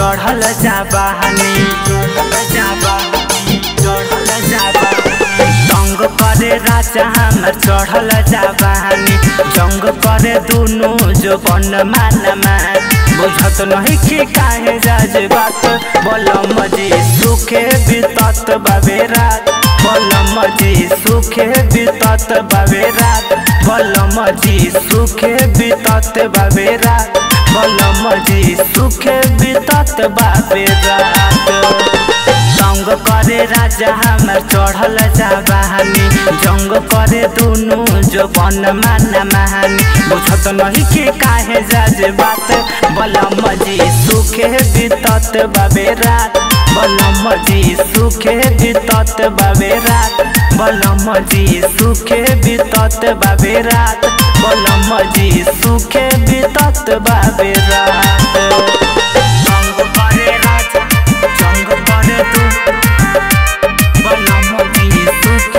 चढ़ल जाबानी चढ़ल जाबानी चढ़ल जाबानी तंग करे राजा हमर चढ़ल जाबानी जंग करे दुनु जो बन मान मान बुझत नहीं कि काहे जाज बात बोलम जी सुखे बितत बाबे रात बोलम जी सुखे बितत बाबे रात बोलम जी सुखे बितत बाबे रात बोलम जी सुखे बितत बाबे रात तंग करे राजा हमर चढ़ल जाबानी जंग करे दुनु जो बन मान महानी बुझत नहीं कि काहे जाज बात बलम जी सुखे बितत बाबे रात बलम जी सुखे बितत बाबे रात बलम जी सुखे बितत बाबे रात बलम जी सुखे बितत बाबे रात जंग करे राजा जंग करे तू बलम जी सुखे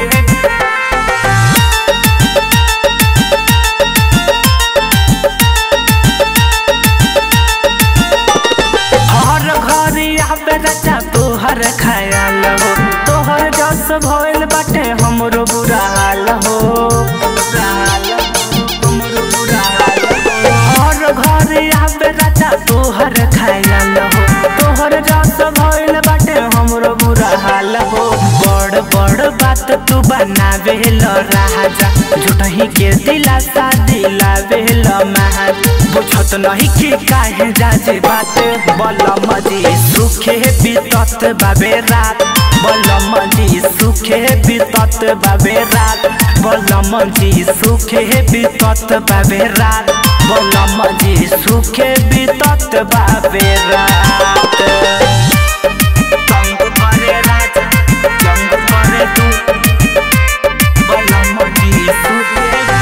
हर घर आबे राजा तोहर ख्याल हो तोहर जस भइल बाटे हमरो बुरा हाल हो बुरा हाल हो, हमरो बुरा हाल हो। हर घर आबे राजा तोहर ख्याल हो तोहर जस भइल बाटे हमरो बुरा हाल हो बड़ बड़ बात तू बनावे ल राजा झूठही के दिलासा दिलावे ल महाज बुझत नहीं कि काहे जाजे बात बलम जी सुखे बितत बाबे रात बलम जी सुखे बितत बाबे रात बलम जी सुखे बितत बाबे रात बलम जी सुखे बितत बाबे रात जंग करे राजा जंग करे तू बलम जी सुखे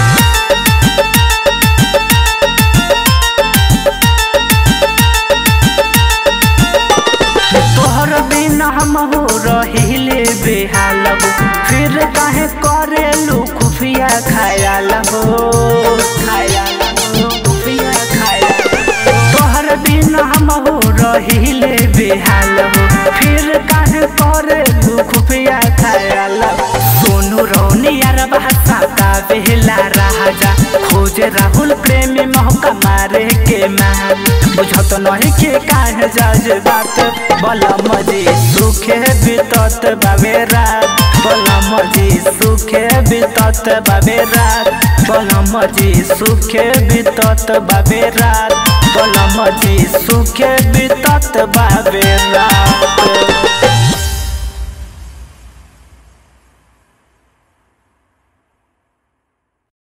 तोहर बिना हम हो रहिले बेहाल हो फिर काहे करेलू खुफिया खायाल हो खायाल हो खुफिया खायाल हो। तोहर बिना हम हो रहिले बेहाल हो फिर काहे करेलू खुफिया खायाल हो सोनू रौनी यार भाषा का बेहला राजा खोजे राहुल प्रेमी मौका मारे के मान बुझत नहीं के काहे जाज बात बलम जी सुखे बितत बाबे रात बलम जी सुखे बितत बाबे रात बलम जी सुखे बितत बाबे रात बलम जी सुखे बितत बाबे रात